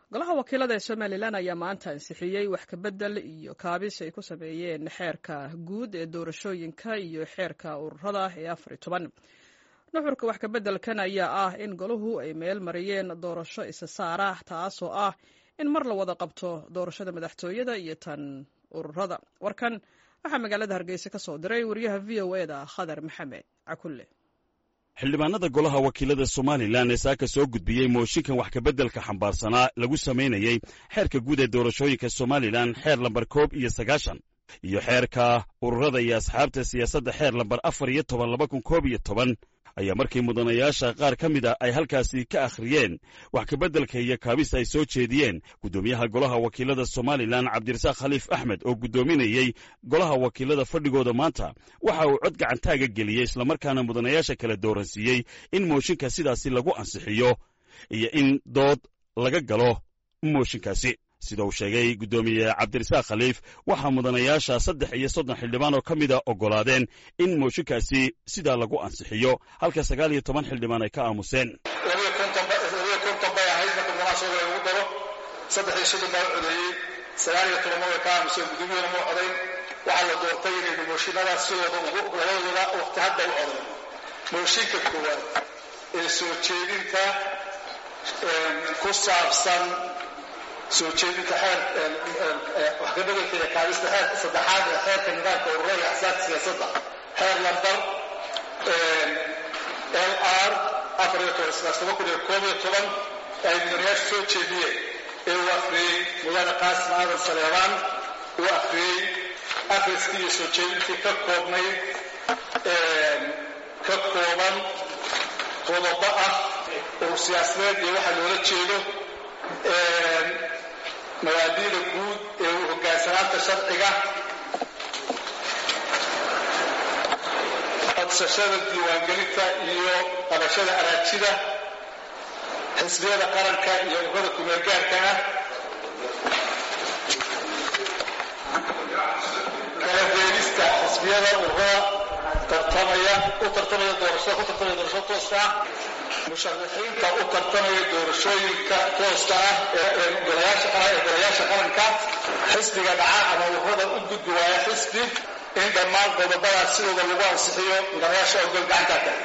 golaha wakiilada ee somalilan ayaa maanta ansixiyey wax kabedel iyo kaabis ay ku sameeyeen xeerka guud ee doorashooyinka iyo xeerka ururada ee afar iyo toban nuxurka wax kabeddelkan ayaa ah in golahu ay meel mariyeen doorasho isa saara taasoo ah in mar la wada qabto doorashada madaxtooyada iyo tan ururada warkan waxaa magaalada hargeysa ka soo diray wariyaha v o eda khadar maxamed cakulle xildhibaanada golaha wakiilada somalilan ee saaka soo gudbiyey mooshinkan wax kabeddelka xambaarsanaa lagu samaynayey xeerka guud ee doorashooyinka somalilan xeer lambar koob iyo sagaashan iyo xeerka ururada iyo asxaabta siyaasadda xeer lambar afar iyo toban laba kun koob iyo toban ayaa markii mudanayaasha qaar ka mid a ay halkaasi ka akhriyeen wax kabeddelka iyo kaabis ay soo jeediyeen guddoomiyaha golaha wakiilada somalilan cabdirasaaq khaliif axmed oo guddoominayey golaha wakiilada fadhigooda maanta waxa uu cod gacantaaga geliyey islamarkaana mudanayaasha kala dooransiiyey in mooshinka sidaasi lagu ansixiyo iyo in dood laga galo mooshinkaasi sida uu sheegay guddoomiye cabdirasaaq khaliif waxaa mudanayaasha saddex iyo soddon xildhibaan oo ka mida oggolaadeen in mooshinkaasi sidaa lagu ansixiyo halka sagaal iyo toban xildhibaan ay ka aamuseen labiyo konton bay ahayd marka mudanaasooda lagu daro saddex iyo soddon baa u codeeyey sagaal iyo tobanna way ka aamuseen guddoomiyana ma codayn waxaa la doortay inaynu mooshinadaas sidooda ugu labadooda waqti hadda u codayn mooshinka koowaad ee soo jeedinta ku saabsan soo jeedinta xeer wax ka bedelka iyo kaabista xeerka saddexaad ee xeerka nidaamka ururada iyo axsaabta siyaasadda xeer lambar l r afar iyo toban sidaas toban kun iyo koob iyo toban ay mudanayaashu soo jeediyeen ee uu akhriyey mudane qaasim aadan saleebaan uu akhriyey akhriskii iyo soo jeedintii ka koobnayd ka kooban qodobo ah urur siyaasadeed iyo waxa loola jeedo mabaadiida guud ee u hoggaansanaanta sharciga codsashada diiwaangelinta iyo qabashada araajida xisbiyada qaranka iyo ururada kumeelgaarka ah kala beelista xisbiyada ururada tartamaya u tartamaya doorashada ku tartamaya doorashada tooska ah musharaxiinta u tartamaya doorashooyinka tooska ah ee golayaasha qaranka xisbiga dhaca ama ururada u gudbi waaya xisbi in dhammaan qodobadaas sidooda lagu ansixiyo mudanayaasha ogol gacantaa tahay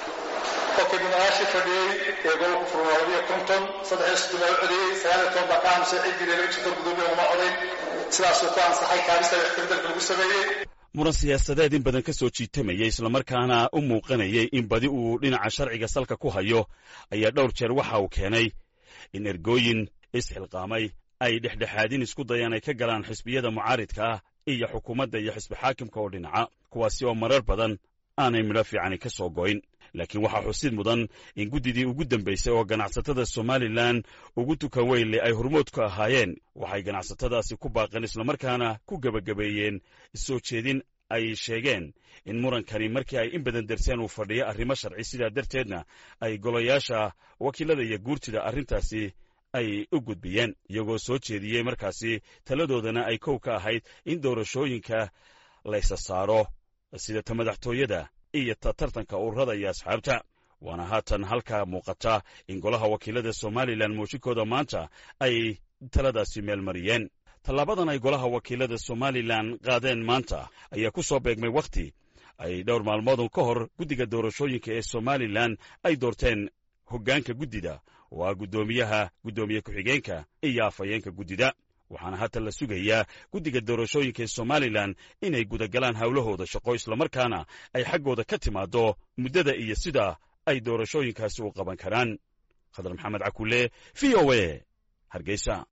qofkii mudanayaashii fadhiyey ee gobolka furma labiyo konton saddex iyo soddon baa u codeeyey sagaal iyo toban baa ka aamusay ciddii laga jirto gudoomiya uma codayn sidaasuu ku ansaxay kaabista waxkabeddelka lagu sameeyey muran siyaasadeed in badan ka soo jiitamayay islamarkaana u muuqanayay in badi uu dhinaca sharciga salka ku hayo ayaa dhowr jeer waxa uu keenay in ergooyin isxilqaamay ay dhexdhexaadin isku dayaan ay ka galaan xisbiyada mucaaridka ah iyo xukuumadda iyo xisbi xaakimka oo dhinaca kuwaasi oo marar badan aanay midho fiicani ka soo goyn laakiin waxaa xusid mudan in guddidii ugu dambaysay oo ganacsatada somalilan ugu tukan weynle ay hormood ku ahaayeen waxay ganacsatadaasi ku baaqeen islamarkaana ku gebagabeeyeen soo jeedin ay sheegeen in murankani markii ay in badan darseen uu fadhiyo arrimo sharci sidaa darteedna ay golayaasha wakiilada iyo guurtida arrintaasi ay u gudbiyeen iyagoo soo jeediyey markaasi taladoodana ay kow ka ahayd in doorashooyinka laysa saaro sida ta madaxtooyada iyo ta tartanka ururada iyo asxaabta waana haatan halkaa muuqata in golaha wakiilada somalilan mooshinkooda maanta ay taladaasi meel mariyeen tallaabadan ay golaha wakiilada somalilan qaadeen maanta ayaa ku soo beegmay wakhti ay dhowr maalmoodun ka hor guddiga doorashooyinka ee somalilan ay doorteen hoggaanka guddida oo ah guddoomiyaha guddoomiye ku-xigeenka iyo afhayeenka guddida waxaana haatan la sugayaa guddiga doorashooyinka ee somalilan inay gudagalaan howlahooda shaqo islamarkaana ay xaggooda ka timaaddo muddada iyo sida ay doorashooyinkaasi u qaban karaan khadar maxamed cakulle v o e hargeysa